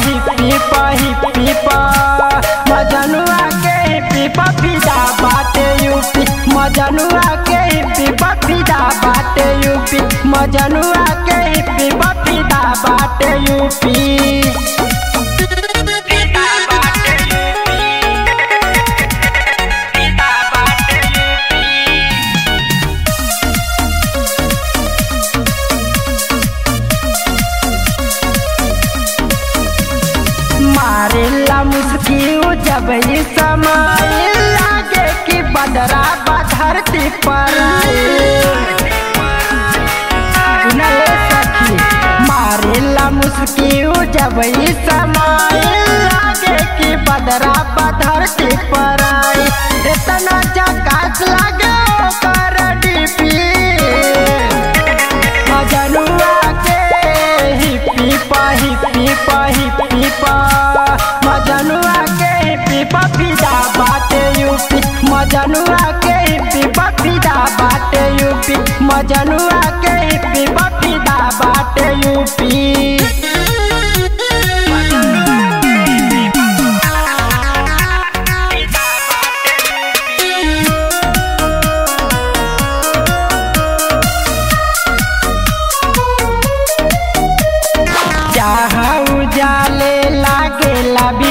hippie पा hippie पा मजनुआ के हिप्पी पा फिदा बाटे यूपी मजनुआ के हिप्पी पा फिदा बाटे यूपी मजनुआ के हिप्पी पा फिदा बाटे यूपी मारेला मुस्किल जब ये समय लागे कि बदरा धरती पर सुनले सखी मारेला मुस्किल जब ये समय लागे कि बदरा धरती पर इतना जकास लागे ओकर डीपी मजनुआ के हिप्पी पा हिप्पी पा हिप्पी पा मजनुआ के हिप्पी पा फिदा बाटे यूपी मजनुआ के हिप्पी पा फिदा बाटे यूपी मजनुआ के हिप्पी पा फिदा बाटे यूपी जहाँ उजाले लागेला